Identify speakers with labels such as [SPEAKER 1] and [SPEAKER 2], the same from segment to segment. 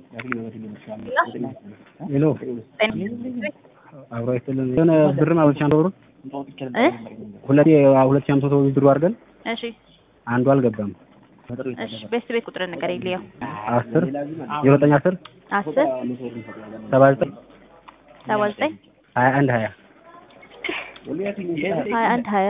[SPEAKER 1] ሄሎ አብሮ አይተልን የሆነ ብር ማለት ሻንቶ ብር
[SPEAKER 2] እ
[SPEAKER 1] ሁለት ሁለት ሺህ አምስት መቶ ብር አድርገን
[SPEAKER 2] እሺ
[SPEAKER 1] አንዱ አልገባም።
[SPEAKER 2] እሺ ቤት ቤት ቁጥር ነገር ይልየው
[SPEAKER 1] አስር ዜሮ ዘጠኝ አስር
[SPEAKER 2] አስር
[SPEAKER 1] ሰባ ዘጠኝ
[SPEAKER 2] ሰባ ዘጠኝ
[SPEAKER 1] ሀያ አንድ ሀያ
[SPEAKER 2] ሀያ አንድ ሀያ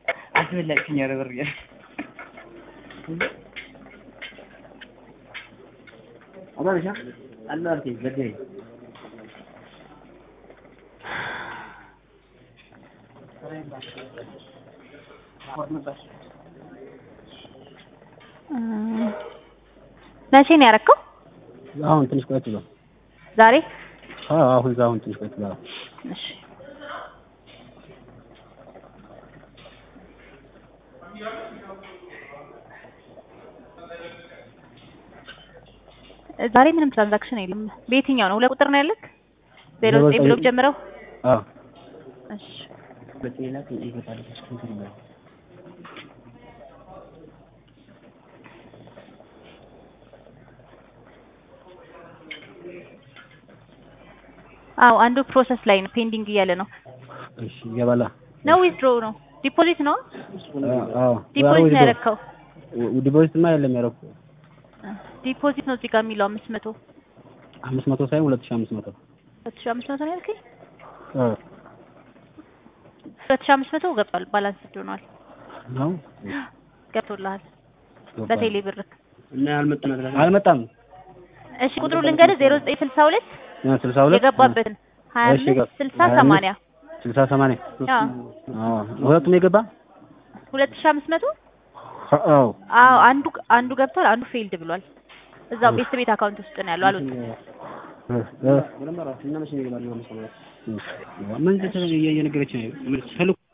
[SPEAKER 2] መቼ ነው ያደረከው?
[SPEAKER 1] አሁን ትንሽ ቆየት ብሎ
[SPEAKER 2] ዛሬ?
[SPEAKER 1] አዎ አሁን አሁን ትንሽ ቆየት ብሎ
[SPEAKER 2] እሺ ዛሬ ምንም ትራንዛክሽን የለም። በየትኛው ነው? ሁለት ቁጥር ነው ያለክ? ዜሮ ዘጠኝ ብሎ ጀምረው።
[SPEAKER 1] አዎ
[SPEAKER 2] እሺ አዎ አንዱ ፕሮሰስ ላይ ነው፣ ፔንዲንግ እያለ ነው።
[SPEAKER 1] እሺ ይገባላ
[SPEAKER 2] ነው ዊዝድሮ ነው? ዲፖዚት ነው?
[SPEAKER 1] አዎ
[SPEAKER 2] ዲፖዚት ነው ያደረከው?
[SPEAKER 1] ዲፖዚትማ የለም ያደረኩ
[SPEAKER 2] ዲፖዚት ነው እዚህ ጋር የሚለው አምስት መቶ
[SPEAKER 1] አምስት መቶ ሳይሆን ሁለት ሺህ አምስት መቶ
[SPEAKER 2] ሁለት ሺህ አምስት መቶ ነው ያልከኝ?
[SPEAKER 1] አዎ
[SPEAKER 2] ሁለት ሺህ አምስት መቶ ገብቷል። ባላንስ ሆኗል።
[SPEAKER 1] ነው
[SPEAKER 2] ገብቶልሃል በቴሌ ብርክ።
[SPEAKER 1] እና አልመጣም አልመጣም።
[SPEAKER 2] እሺ ቁጥሩ ልንገርህ ዜሮ ዘጠኝ ስልሳ ሁለት
[SPEAKER 1] ስልሳ ሁለት
[SPEAKER 2] የገባበትን ሀያ
[SPEAKER 1] እሺ፣
[SPEAKER 2] አምስት
[SPEAKER 1] ገባ-
[SPEAKER 2] ስልሳ
[SPEAKER 1] ሀያ አምስት
[SPEAKER 2] ሰማንያ
[SPEAKER 1] ስልሳ ሰማንያ
[SPEAKER 2] አዎ
[SPEAKER 1] አዎ ሁለቱም የገባ
[SPEAKER 2] ሁለት ሺህ አምስት መቶ
[SPEAKER 1] አዎ
[SPEAKER 2] አዎ አንዱ አንዱ ገብቷል፣ አንዱ ፌልድ ብሏል። እዛው ቤት ቤት አካውንት ውስጥ ነው ያለው አሉት።
[SPEAKER 1] ምን እየነገረች ነው?